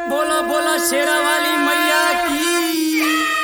बोला बोला शेरा वाली मैया की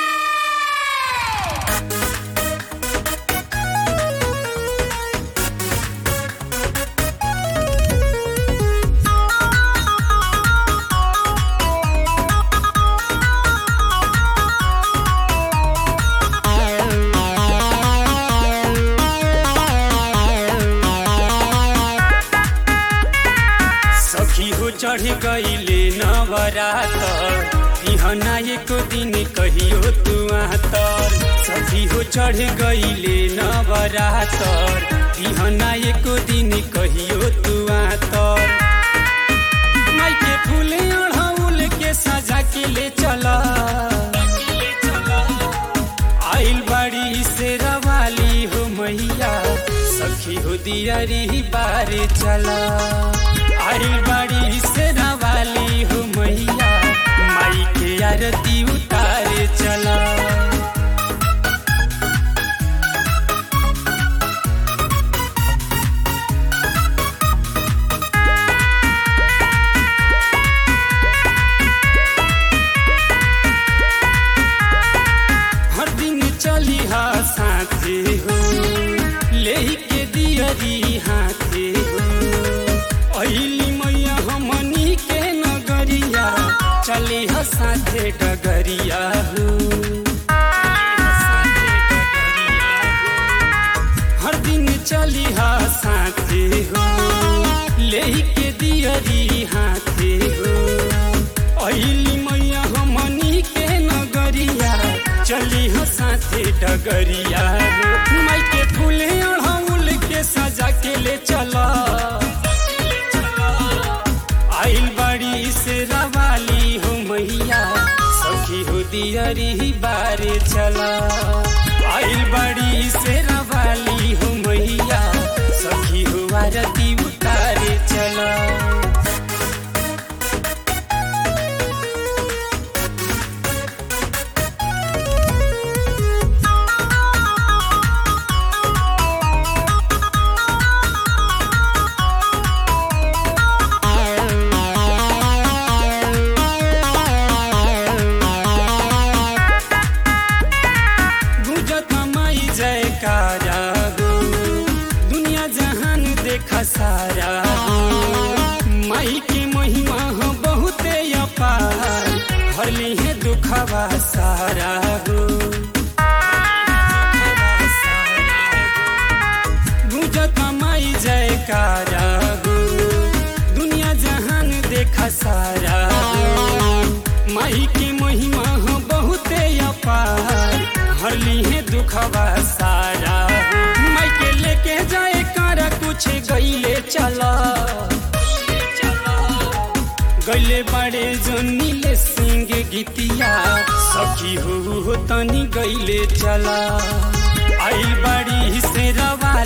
सखी हो चढ़ गईले नवरातर बिहना एक दिन कहियो तू तर सखी हो चढ़ गईले नवरातर बिहना एक दिन कहियो तू तर माई के फूले अढ़ौल के सजा के ले चला आइल बाड़ी से रवाली हो मैया सखी हो दियरी बारे चला आइल बाड़ी से रवाली हो मैया माई के आरती उतारे चला हर दिन चली हा साथे हो ले के दियरी हाथे हो अइली मैया हमनी के नगरिया चली हा साथे डगरिया हो हर दिन चली हा साथे हो ले के दियरी हाथे हो अइली मैया हमनी के नगरिया चली हो साथे डगरिया हो माई के फूले अढ़ौल के सजा के ले चला आइल बड़ी से रवाली हो मैया सखी हो दियरी बारे चला आइल बड़ी से रवाली हो मैया सखी हो आरती उतारे चला गुजत माई जयकारा हो दुनिया जहान देखा सारा हो माई के महिमा हो बहुते अपार भरली है दुखवा सारा हो गुजत माई जयकारा हो दुनिया जहान देखा सारा हो माई के महिमा हो बहुते अपार हरली है दुखवा सारा हो माई के लेके जाए कर कुछ गईले चला गईले बड़े जो नीले सिंह गीतिया सखी हो हो तनी गईले चला आइल बड़ी से रवा